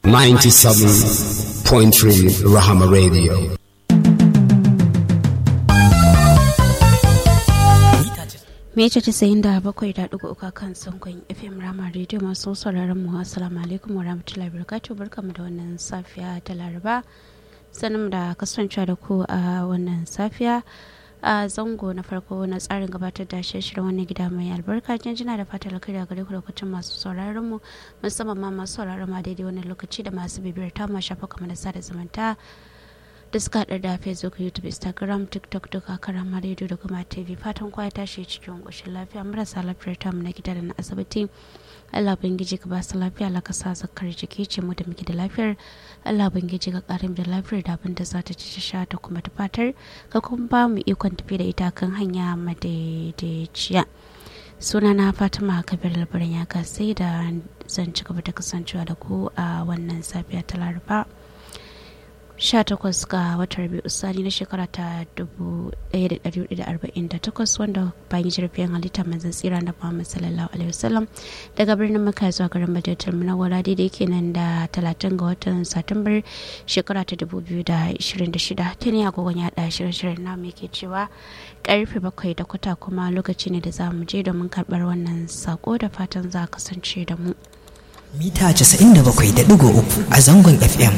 97.3 Rahama Radio. Mece casa'in da bakwai da ɗigo uka kan sangon FM Rama Radio masu sauraron mu assalamu alaikum wa rahmatullahi barakatuh barkamu da wannan safiya ta Laraba sanin da kasancewa da ku a wannan safiya a zango na farko na tsarin gabatar da shirin wani gida mai albarka jinjina da fata alkhairi a gare ku lokacin masu sauraron mu musamman ma masu sauraron ma daidai wannan lokaci da masu bibiyar ta ma shafa kamar da sada zumunta da suka haɗa da facebook youtube instagram tiktok duka karama rediyo da kuma tv fatan kwaya tashi cikin ƙoshin lafiya marasa lafiyar tamu na gida da na asibiti allah bangiji ka ba su lafiya allah ka sa zakar jiki ce mu da muke da lafiyar allah bangiji ka ƙarin da lafiyar da abin da za ta ci sha ta kuma ta fatar ka kuma ba mu ikon tafi da ita kan hanya madaidaiciya sunana fatima kabir labarin ya kasai da zan ci gaba da kasancewa da ku a wannan safiya ta laraba 18 ga watan rabi'u sani na shekara ta 1448 wanda bayan jirgin halitta manzan tsira na muhammad sallallahu alaihi wasallam daga birnin maka zuwa garin madinatul munawwara daidai kenan da 30 ga watan satumbar shekara ta 2026 ta ne agogon ya da shirye-shiryen namu yake cewa karfe bakwai da kwata kuma lokaci ne da za mu je domin karbar wannan sako da fatan za kasance da mu mita 97.3 a zangon fm